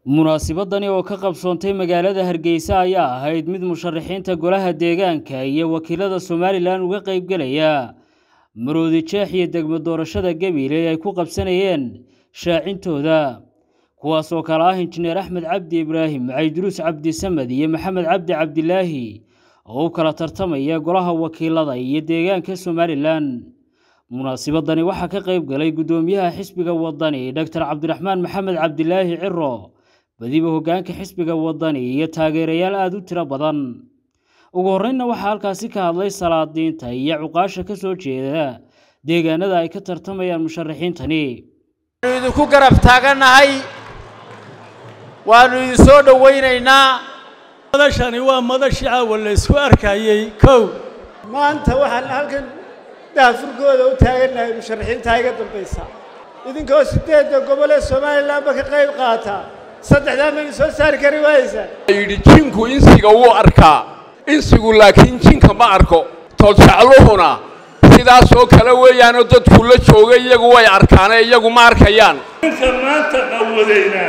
munaasibadani oo ka qabsoontay magaalada hargeysa ayaa ahayd mid musharaxiinta golaha deegaanka iyo wakiilada somalilan uga qaybgelaya maroodi jeex iyo degmo doorashada gabiley ay ku qabsanayeen shaacintooda kuwaas oo kale ah injineer axmed cabdi ibraahim cayduruus cabdi samed iyo maxamed cabdi cabdilaahi oo u kala tartamaya golaha wakiilada iyo deegaanka somalilan munaasibadani waxaa ka qayb galay guddoomiyaha xisbiga wadani doctor cabdiraxmaan maxamed cabdilaahi ciro badiba hoggaanka xisbiga wadani iyo taageerayaal aada u tiro badan ugu horreynna waxaa halkaasi ka hadlay salaadiinta iyo cuqaasha ka soo jeeda deegaanada ay ka tartamayaan musharaxiintani waanu idinku garab taagannahay waannu idin soo dhowaynaynaa madashani waa madashii caawa la isku arkayey kow maanta waxaan halkan daafurkooda u taagannahay musharaxiinta iga dambaysa idinkoo siddeedda gobol ee somalilanba ka qayb qaata saddexdaa maynu soo saari kari waayeysaa yidhi jinku insiga wuu arkaa insigu laakiin jinka ma arko toljecluhuna sidaasoo kale weeyaanoo dadku la jooga iyagu way arkaane iyagu ma arkayaan ninka maanta qawadayna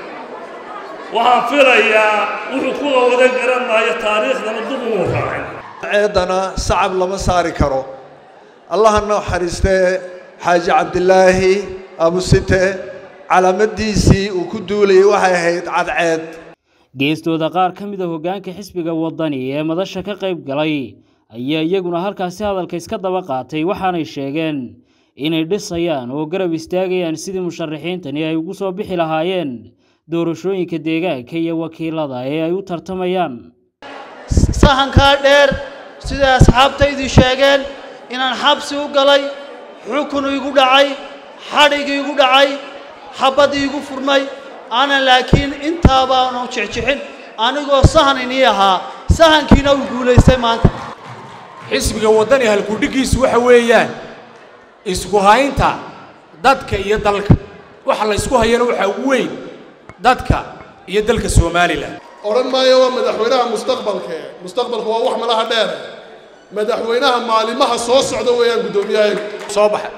waxaan filayaa wuxuu ku qawadan garan maayo taariikhdana dib ugu raacay ceedana sacab lama saari karo allaha naxariistee xaaji cabdilaahi abusite calaamadiisii uu ku duulayay waxay ahayd cadceed geestooda qaar ka mid a hoggaanka xisbiga wadani ee madasha ka qayb galay ayaa iyaguna halkaasi hadalka iska daba qaatay waxaanay sheegeen inay dhisayaan oo garab istaagayaan sidii musharaxiintani ay ugu soo bixi lahaayeen doorashooyinka deegaanka iyo wakiilada ee ay u tartamayaan sahankaa dheer siday asxaabtaydii sheegeen inaan xabsi u galay xukun igu dhacay xadhig igu dhacay xabad iigu furmay aanan laakiin intaabaanu jexjexin anigoo sahan inii ahaa sahankiina uu guulaystay maanta xisbiga waddani halkudhiggiisu waxa weeyaan isku haynta dadka iyo dalka waxa la ysku hayana waxaa ugu weyn dadka iyo dalka somalilan odhan maayo waa madaxweynaha mustaqbalka mustaqbalka waa wax malaha dheer madaxweynaha maalimaha soo socda weeyaan guddoomiyahayagu soo baxa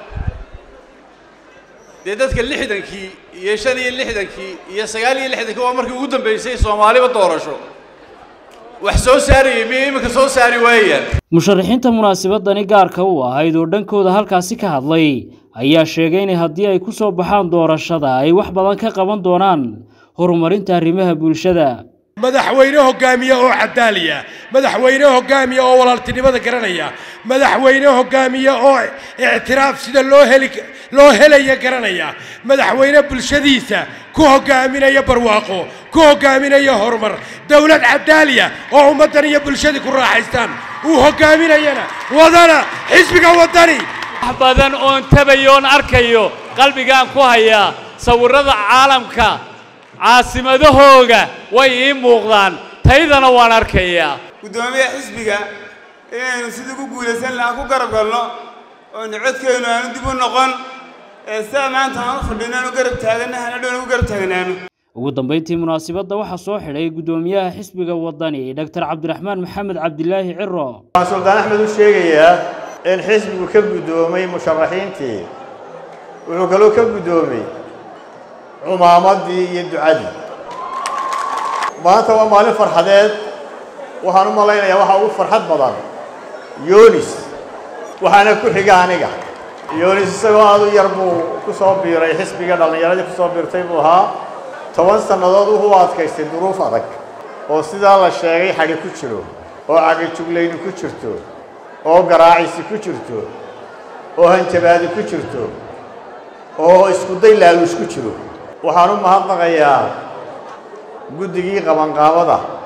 dee dadka lixdankii iyo shan iyo lixdankii iyo sagaal iyo lixdankii waa markii ugu dambaysay soomaaliba doorasho wax soo saarayay miyay iminka soo saari waayaan musharaxiinta munaasibadani gaarka u ahayd oo dhankooda halkaasi ka hadlay ayaa sheegay inay haddii ay ku soo baxaan doorashada ay wax badan ka qaban doonaan horumarinta arrimaha bulshada madaxweyne hoggaamiye oo cadaaliya madaxweyne hoggaamiye oo walaaltinimada garanaya madaxweyne hoggaamiye oo ictiraaf sida loo heli loo helaya garanaya madaxweyne bulshadiisa ku hoggaaminaya barwaaqo ku hoggaaminaya horumar dowlad cadaaliya oo ummaddan iyo bulshadii ku raaxaystaan uu hoggaaminayana wadana xisbiga waddani wax badan oon tabayoon arkayo qalbigaan ku hayaa sawirrada caalamka caasimadahooga way ii muuqdaan taydana waan arkayaa guddoomiyaha xisbiga inaynu sidii ku guulaysan lahaan ku garab galno oonu codkeennu aanu dib u noqon ee sidaa maanta aan u fadhino aanu garab taaganna hanadhown ugu garab taagnaano ugu dambayntii munaasibadda waxaa soo xidhay guddoomiyaha xisbiga waddani doctor cabdiraxmaan maxamed cabdilaahi ciro waxaan suldaan axmed u sheegayaa in xisbigu ka guddoomay musharaxiintii wuxuu kaloo ka guddoomay cumaamadii iyo ducadii maanta waa maalin farxadeed waxaan u malaynayaa waxaa ugu farxad badan yonis waxaana ku xiga aniga yonis isagoo aad u yar buu ku soo biiray xisbiga dhallinyaradii ku soo biirtay buu ahaa toban sannadood wuxuu adkaystay duruuf adag oo sidaa la sheegay xadhi ku jiro oo cagajuglayni ku jirto oo garaacisi ku jirto oo hanjabaadi ku jirto oo iskuday laaluush ku jiro waxaan u mahadnaqayaa guddigii qabanqaabada